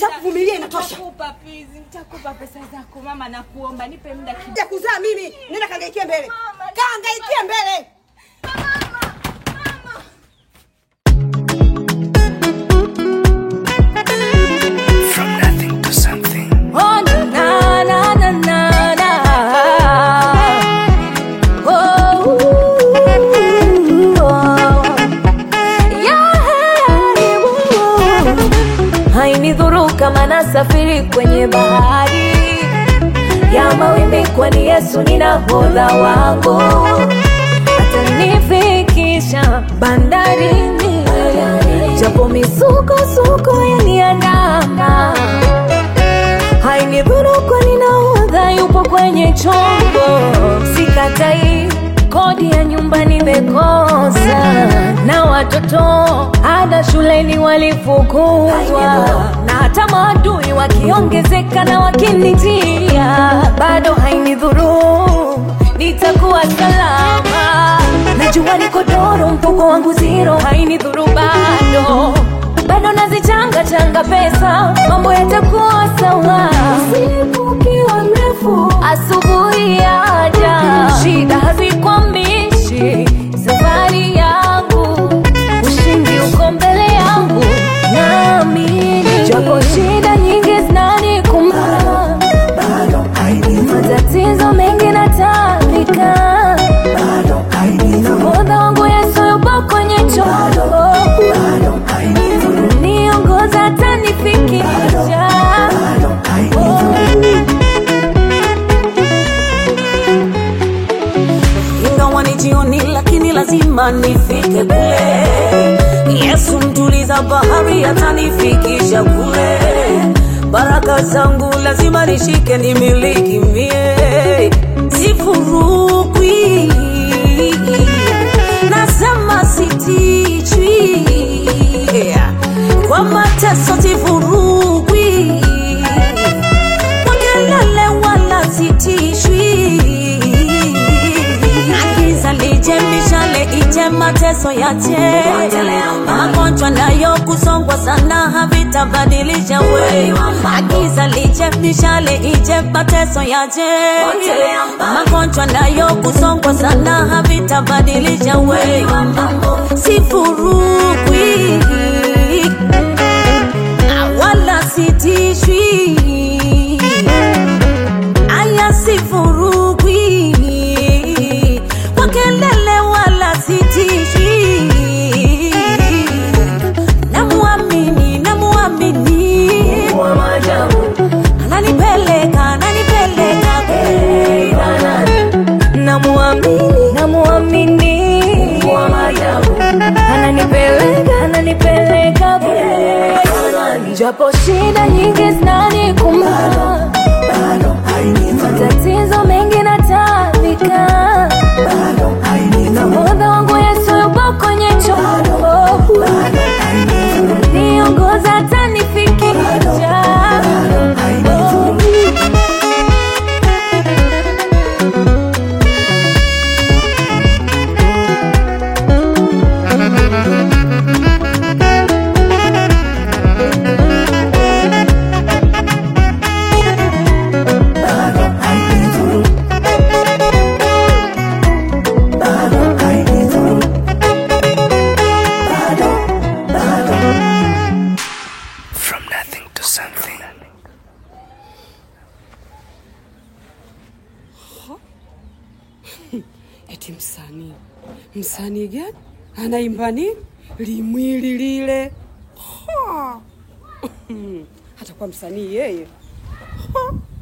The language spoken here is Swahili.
Nishakuvumilia inatosha. Nitakupa please, nitakupa pesa zako mama, nakuomba nipe muda kidogo. Ya kuzaa mimi, nenda kangaikie mbele. Mama, Kangaikie mbele. From nothing to something. Oh, na, na, na, na, na, na. Oh, ooh, oh. Yeah, ooh. hainidhuru kama nasafiri kwenye bahari ya mawimbi, kwani Yesu ni nahodha wangu, atanifikisha bandarini, japo misukosuko yaniandama hainidhuru kwani nahodha yupo kwenye chombo, sikatai kodi ya nyumba nimekosa, na watoto ada shuleni walifukuzwa, na hata maadui wakiongezeka na wakinitia, bado hainidhuru, nitakuwa salama. Najua niko doro, mfuko wangu zero, hainidhuru bado bado nazichanga changa pesa, mambo yatakuwa sawa. Usiku ukiwa mrefu, asubuhi yaja, shida hazikwambishi safari yangu, ushindi uko mbele yangu, naamini japo shida nyingi zinanikumba, matatizo mengi natapika, nahodha wangu Yesu yupo kwenye chombo niongoza tanifikisha ingawa ni jioni, lakini lazima nifike kule. Yesu mtuliza bahari, atanifikisha kule. Baraka zangu lazima nishike, nimiliki mie, sifurukwi, nasema sitichwi, kwa mateso sifurukwi, kwa kelele wala sitishwi Giza lije mishale ije mateso yache magonjwa nayo kusongwa sana havitabadilisha we Giza lije mishale ije mateso yache magonjwa nayo kusongwa sana havitabadilisha we sifurukwi wala sitishwi aya sifurukwi kwa kelele wala sitishwi namuamini namuamini ananipeleka ananipeleka namuamini namuamini ananipeleka ananipeleka kule. japo shida nyingi zinanikumba matatizo mengi natapika nahodha wangu Yesu yupo kwenye chombo niongoza tanifikisha From nothing to something. Eti msanii msanii gani anaimba nini? Limwili lile Ha! hata kwa msanii yeye Ha!